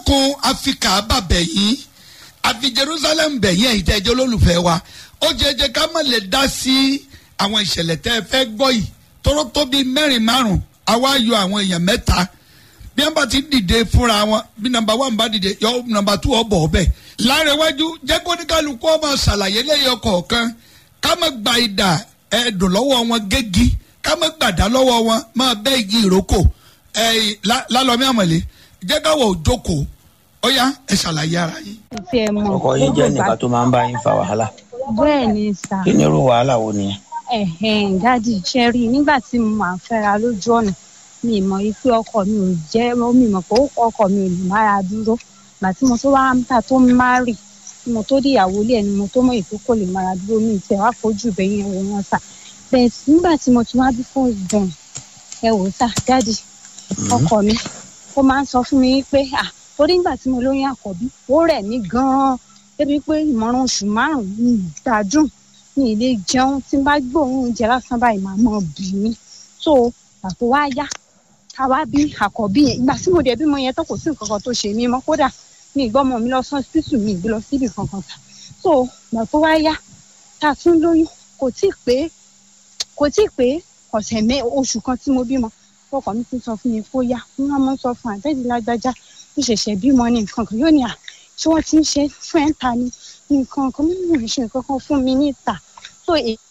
dákun áfíríkà bàbẹ̀ yín àfi jerusalem bẹ̀yìn ẹ̀yìn tẹ́jọ́ olólùfẹ́ wa ó jẹjẹ ká má lè dá sí àwọn ìṣẹ̀lẹ̀ tẹ́ ẹ fẹ́ gbọ́ yìí tóró tó bíi mẹ́rin márùn àwa yọ àwọn èèyàn mẹ́ta bí wọ́n bá ti dìde fúnra wọn bí nọ́mbà one bá dìde yọ nọ́mbà two ọbọ̀ ọbẹ̀ láàrẹ̀wájú jẹ́ kó ní kálukú ọmọ ṣàlàyé lẹ́yìn ọkọ̀ọ̀kan ká má gba ìdà ẹ̀dùn lọ́wọ́ wọn gégi ká má gbàdá lọ́wọ́ wọn máa bẹ́ igi ìrókò ẹ̀ lálọ́mí àmọ̀lé jẹ́ káwọ̀ òjókòó ó yá ẹ ṣàlàyé ara yín. tí ẹ mọ ọkọ yín jẹ́ nìkan tó máa ń bá yín fa wàhálà bẹ́ẹ̀ ni sà kí ni irú wàhálà wo nìyẹn. ẹ̀hẹ̀n dádì ṣe rí i nígbà tí mo máa fẹ́ra lójú ọ̀nà mi ì mọ̀ pé ọkọ mi ò jẹ́ mi ì mọ̀ pé ọkọ mi ò lè mára dúró gbà tí mo tó wá ń tà tó ń márì tí mo tó dé ìyàwó ilé ẹni mo tó mọ̀ ètò kò lè mára dúró mi ìtẹ̀ wá fojú bẹ́yìn ẹ̀wọ̀n wọn sà bẹ́ẹ̀ nígbà tí mo ti wá bí fún ìdán ẹ wò sà dádì ọkọ mi ó máa ń sọ fún mi pé à torí nígbà tí mo lóyún àkọ́bí ó rẹ̀ mí gan-an débi pé ìmọ̀ràn oṣù márùn-ún ní ìgbádùn ní ilé jẹun tí n bá gbóòórùn oúnjẹ lásán báyìí máa mọ̀ bì mí so àpò wá yá ká wá bí àkọ́bí yẹn ìgbà tí mo dẹ̀ bímọ yẹn tó kò sí nǹkan kan tó ṣe mí mọ́ kódà mi ì gbọ́mọ mi lọ sán sísù mi ì gbé lọ síbì kankan tà so ìgbà tó wá yá tá a tún lóyún kò tíì pé kò tíì pé ọ̀sẹ̀ mẹ́ oṣù kan tí mo bímọ ọkọ mi ti sọ fún mi kó yá wọn mọ sọ fún àtẹ́jú lágbájá ó ṣẹ̀ṣẹ̀ bímọ ní nǹkan kan yóò ní à tí wọ́n ti ń ṣe fún ẹ̀ ń ta ni nǹkan kan mímú ìṣe nǹkan kan fún mi níta so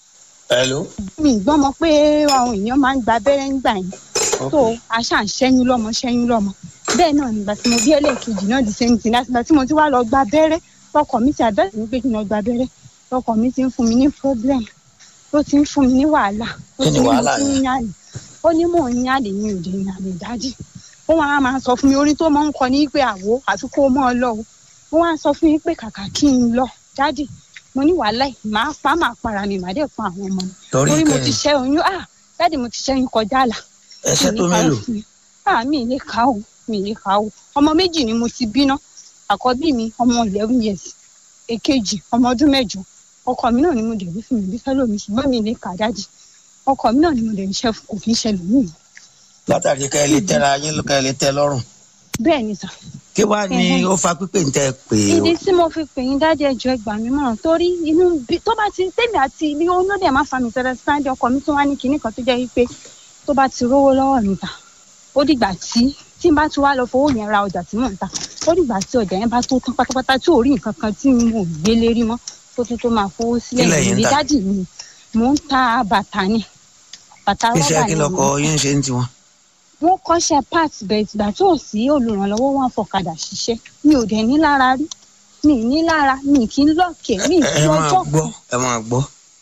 hello. mi gbọ́n mọ pé àwọn èèyàn máa ń gba abẹ́rẹ́ ńgbà yẹn so àṣà ń ṣẹ́yún lọ́mọ ṣẹ́yún lọ́mọ bẹ́ẹ̀ náà nígbà tí mo bí ẹlẹ́ẹ̀kejì náà di same thing láti gbà tí mo ti wá lọ gba abẹ́rẹ́ ọkọ mi ti àdọ́sí mi pé kí n lọ gba abẹ́rẹ́ ọkọ mi ti ń fún mi ní problem ó ti ń fún mi ní wàhálà ó Kí ni ti ní mo wàhálà ti ń yẹn? yàlè ó ní mò ń yàlè ní òde ìyàlè dájú ó wọn á máa sọ fún mi orin tó máa ń kọ ní pé àwo àfi kó mọ́ ọ lọ o ó wá sọ fún mi pé kàkà kí n lọ dájú mo ní wàhálà yìí máa pa máa para mi màá dẹ̀ pa àwọn ọmọ mi torí torí mo ti kẹrin ṣẹ́ oyún ah dáàdì mo ti ṣẹ́yún kọjá àlà ẹsẹ tó mi ní ká mélòó fún mi. ah mi ní ká o mi ní ká o ọmọ méjì ni mo ti bí ná àkọ́bí mi ọmọ eleven years èkejì ọmọ ọdún mẹ́jọ ọkọ mi náà ni mo dẹ̀ bí fún mi bí fẹ́lẹ́ mi ṣùgbọ́n mi ní ká dájì ọkọ mi náà ni mo dẹ̀ ń ṣe fún kò fi ń ṣẹlẹ̀ mí látàrí ká ẹ lè tẹ́ra yín ká ẹ lè tẹ́ lọ́rùn bẹ́ẹ̀ ni sà kí wàá ní Ẹhẹ́. ó fa pípé ń tẹ́ pé o ìdí tí mo fi pè yín dájú ẹjọ́ ẹgbà mi mọ̀ràn torí inú bí tó bá ti tèmi àti ilé oyún náà dẹ̀ máa fa mi tẹ́lẹ̀ sáńdẹ̀ ọkọ mi tó wá ní kinní kan tó jẹ́ wípé tó bá ti rówó lọ́wọ́ mi tà ó dìgbà tí tí n bá ti wá lọ fowó yẹn ra ọjà tí mò ń tà ó dìgbà tí ọjà yẹn bá tó tán pátápátá tí ò rí nǹkan kan tí mo gbé lérí mọ́ tó tún tó máa fowó sílẹ̀ Kí lẹ̀yin ń ìdí tà? dájì mi mò ń ta bàtà ni bàtà rọ́bà iṣẹ́ kí ni lọkọ mò ń tà yín ṣe ń tiwọn. wọ́n kọ́ṣẹ́ part bẹ́ẹ̀ ìgbà tó sí olùrànlọ́wọ́ wọn fọ̀kadà ṣiṣẹ́ mi ò dẹ̀ ní lára rí mi ì ní lára mi kì í lọ́ọ̀kẹ́ mi ì ẹ fi ẹ máa ọjọ́ gbọ́ kan ẹ máa gbọ́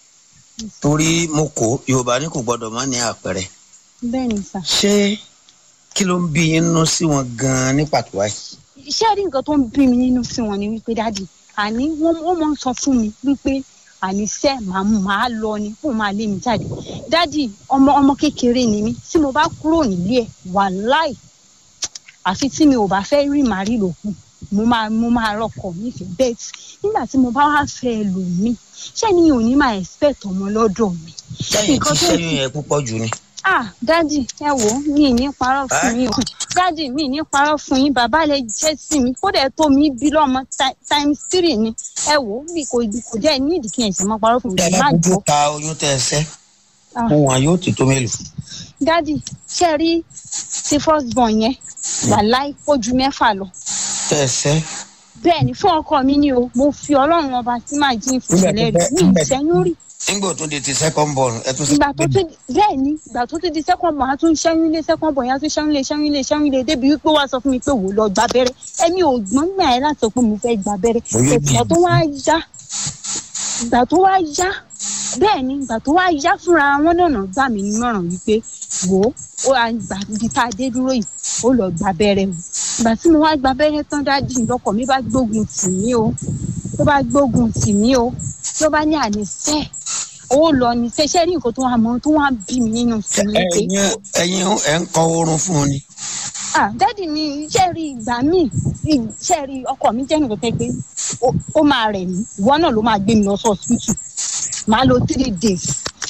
torí mo kó yorùbá ní kò gbọdọ̀ má ní àpẹẹrẹ bẹ́ẹ̀ ni sà. ṣé kí ló ń bí yín nínú sí wọn gan-an ní pàtó báyìí. iṣẹ́ rí nǹkan tó ń bí mi nínú sí wọn ni wípé dáàdì àní wọ́n wọ́n máa ń sọ fún mi wípé àníṣe màá màá lọ ni kó máa lé mi jáde dáàdì ọmọ ọmọ kékeré ni mí tí mo bá kúrò nílé ẹ̀ wàláì àfi tí mi ò bá fẹ́ rí màrí lòkù mo máa mo máa rọkọ̀ nífẹ̀ẹ́ bẹ́ẹ̀ nígbà tí mo bá wá fẹ́ lò mí ṣé ni ò ní máa expect ọmọ lọ́dọ̀ mi sẹ́yìn tí nǹkan tó sẹ́yìn yẹn púpọ̀ jù ni. ah dádì ẹ wò ó mi ì ní parọ́ fún Ẹ́? yín o dádì mi ì ní parọ́ fún yín bàbá lè jẹ́ sí mi kódà ẹ tó mi bí lọ́mọ ti- times three ni ẹ wò ó bí kò kò jẹ́ ní ìdí kí ẹ ṣe máa parọ́ fún mi tẹ́ ẹ má bá gbọ́ kúkú ka oyún tẹ́ ẹ sẹ́ Ah. fún wọn yóò ti tó mélòó. dádì ṣe rí ti first born yẹn wàláì ó ju mẹ́fà lọ tẹ́ ẹ sẹ́ bẹ́ẹ̀ ni fún ọkọ mi ni o mo fi ọlọ́run ọba tí màá jí Nígbà tó ìfòsílẹ̀ rẹ̀ fẹ́- mi nígbà tó- ìṣẹ́yún rí nígbà tó di ti second born ẹ tún ìgbà tó tún bẹ́ẹ̀ ni ìgbà tó tún di second born a tún ṣẹ́yún lé second born yẹn a tún ṣẹ́yún lé ṣẹ́yún lé ṣẹ́yún lé débi wípé wàá sọ fún mi pé wò ó lọ gba abẹ́rẹ́ ẹ̀mi ò gbọ́n gbà ẹ́ láti sọ pé mo fẹ́ gba abẹ́rẹ́ Oyún ìgbà bí- tó wá yá ìgbà tó wá yá bẹ́ẹ̀ ni ìgbà tó wá yá fúnra wọn náà gbà mí nímọ̀ràn wípé wò ó ó à ń gbà ibi tá a dé dúró yìí ó lọ gba abẹ́rẹ́ o ìgbà tí mo wá gba abẹ́rẹ́ tán dájú lọkọ̀ mi bá gbógun tì mí o tó bá gbógun tì mí o tó bá ní àníṣe ó lọ ní sẹ́sẹ́ rí nǹkan tó wà mọ́ tó wà bí mi nínú sí mi pé ẹ̀yin ẹ̀yin ẹ ń kọ oorun fún un ni. ah dádì mi iṣẹ́ rí ìgbà míì iṣẹ́ rí ọkọ mi jẹ́ nǹkan tẹ́ pé ó- ó máa rẹ̀ mí ìwọ náà ló máa gbé mi lọ sí hospital máa lo three days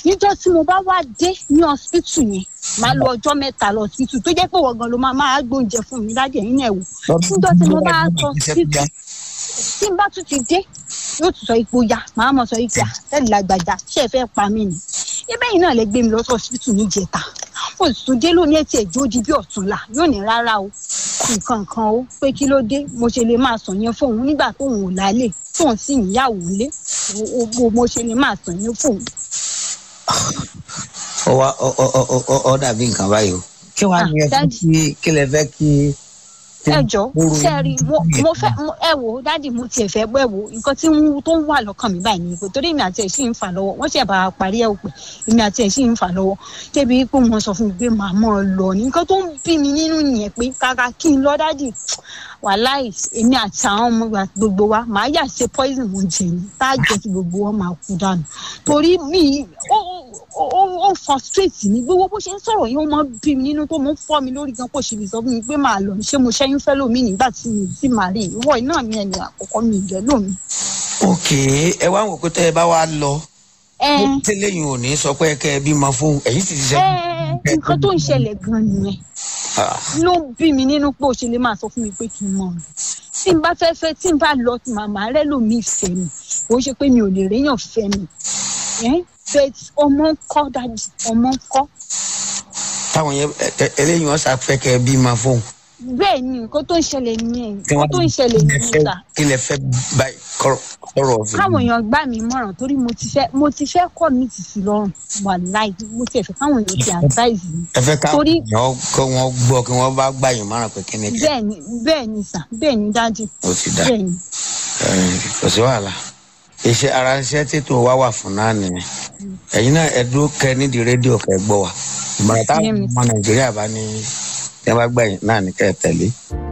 níjọ́ tí mo bá wá dé ní hospital yẹn máa lo ọjọ́ mẹ́ta lọ hospital tó jẹ́ pé wọ́n gan ló máa máa gbóúnjẹ fún mi dájú ẹ̀yin náà wò níjọ́ tí mo bá sọ hospital tí n bá tún ti dé yóò tún sọ ipò ya màá mọ sọ ipò àtẹ́lẹ̀ lágbàjá ṣé ẹ fẹ́ pa mí ni ibẹ̀ yìí náà lè gbé mi lọ sí hospital níjẹta mo sì tún dé lónìí ẹtì ẹjọ́ di bí ọ̀túnla yóò ní rárá o nǹkan kan o pé kí ló dé mo ṣe lè máa sàn yẹn fóun nígbà tóun ò lálẹ́ tóun sì níyàwó lé o mo ṣe lè máa sàn yẹn fóun. ó wá ọ ọ ọ ọ ọ dàbí nǹkan báyìí o kí wàá ní ẹ fẹ́ kí kí lẹ fẹ́ kí. ẹ jọ sẹ́ẹ̀rì mo fẹ́ ẹ wò ó dádì mo tiẹ̀ fẹ́ bọ́ ẹ wò nǹkan tí tó ń wà lọ́kàn mi báyìí ni pé torí èmi àti ẹ̀ sì ń fà lọ́wọ́ wọ́n ṣẹ̀ bá a parí ẹ̀ pé èmi àti ẹ̀ sì ń fà lọ́wọ́ débi pé wọ́n sọ fún mi pé màá mọ́ ọ lọ ní nǹkan tó ń bí mi nínú nìyẹn pé kàkà kí n lọ dádì wàláì èmi àti àwọn ọmọ gbogbo wa màá yà ṣe poison mo jẹ ní tá a jẹ kí gbogbo wọn máa kú dànù torí mi ó ó ó frustrate mi gbogbo bó ṣe ń sọ̀rọ̀ yẹn ó máa bí mi nínú tó mọ̀ ń fọ́ mi lórí gan kó ṣe lè sọ fún mi pé màá lọ ṣé mo ṣẹ́yún fẹ́ lómi nígbà tí mi ti máa rí ìwọ iná mi ẹni àkọ́kọ́ mi ìjẹ́ lómi. ok ẹ wá wò pé tẹ ẹ bá wá lọ tẹ́lẹ̀ yìí ò ní sọ pé kẹ ẹ bímọ fún ẹ̀yin sì ti ṣe. nǹkan tó ń ṣẹlẹ̀ gan nìyẹn ló ń bí mi nínú pé ó ṣe lè máa sọ fún mi pé kí n mọ̀ ọ́n tí n bá fẹ́ fẹ́ tí n bá lọ tí màmá rẹ lòmí ìfẹ́ mi kò ṣe pé mi ò lè réyàn fẹ́ mi bẹ́ẹ̀ ọmọ ń kọ́ dájú ọmọ ń kọ́. táwọn yẹn eléyìí wọn ṣàfẹ́ kẹ ẹ bímọ fún. bẹ́ẹ̀ ni nǹkan tó ń ṣẹlẹ̀ nìyẹn nǹkan tó ń ṣẹlẹ̀ nìyẹn ta. kí lẹ fẹ́ báyìí kọ́rọ̀ ọ̀fẹ́. káwọn èèyàn gbà mí mọ̀ràn torí mo ti fẹ́ mo ti fẹ́ kọ́ mi ti sí lọ́rùn wà láì mo ti ẹ̀fẹ̀ káwọn èèyàn ti advise mi. ẹ fẹ́ káwọn èèyàn kó wọn gbọ́ kí wọ́n bá gbà yín mọ̀ràn pé kí ni. bẹ́ẹ̀ni bẹ́ẹ̀ni sà bẹ́ẹ̀ni dájú. ó ti dá bẹ́ẹ̀ni. kò sí wàhálà iṣẹ́ ara iṣẹ́ tètò wá wà fún náà nìyẹn ẹ̀yin náà ẹ dúró kẹ nídìí rédíò kẹ gbọ́ wa ìmọ̀ràn táwọn ọmọ nàìjíríà bá ní tí wọ́n bá gbà yín náà ní kẹ́ ẹ tẹ̀lé.